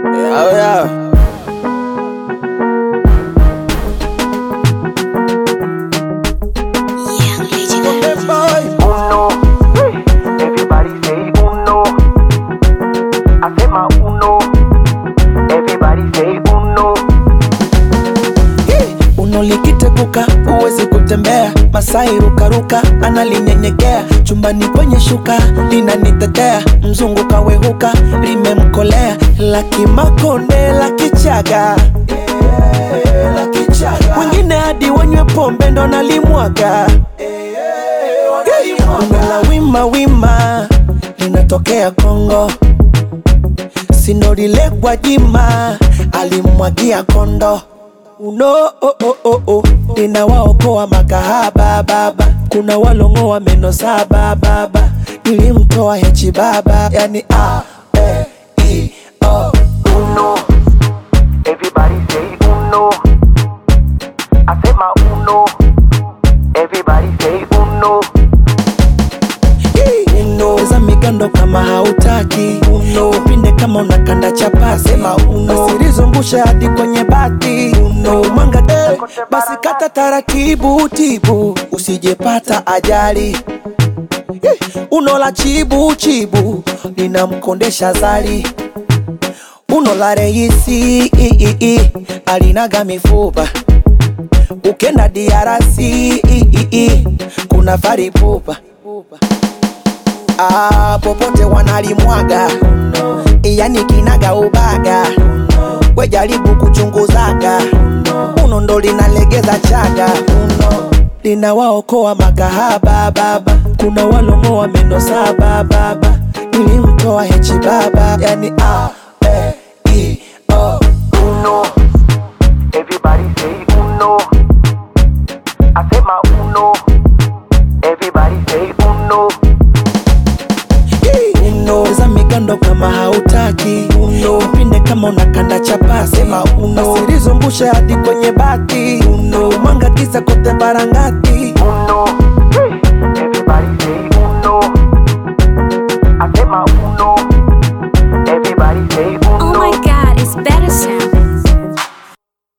Oh yeah. Young Legend. Hey, boy. Uno, everybody say uno. I say my uno, everybody say uno. Uno likiteguka huwezi kutembea, Masai rukaruka analinyenyekea, chumbani kwenye shuka linanitetea, mzungu kawehuka limemkolea, la kimakonde la kichaga wengine hadi wanywe pombe ndo nalimwaga Uno la wima wima linatokea Kongo sinorile Gwajima alimwagia kondo uno oh, oh, oh, oh. ninawaokoa makahaba baba kuna walongoa meno saba baba nilimtoa hechi baba yani a e i o Uno, everybody say uno. I say my uno, everybody say uno. uno za migando kama hautaki uno upinde kama unakanda chapasi sema uno usilizungusha hadi kwenye bati uno mwanga de basi kata taratibu tibu usijepata ajali Eh, uno la chibu chibu linamkondesha zali uno la reisi i, i, i, alinaga mifupa ukenda diarasi i, i, i, kuna faripupa ah, popote wanalimwaga yani kinaga ubaga we jaribu kuchunguzaga uno ndo linalegeza chaga uno linawaokoa makahaba baba kuna walongoa meno saba baba nilimtoa hechi baba yani a e i o Uno, everybody say uno. I say my uno, everybody say uno. uno za migando kama hautaki uno upinde kama unakanda chapasi sema uno usilizungushe hadi kwenye bati uno mwanga kisa kote barangati Uno, everybody say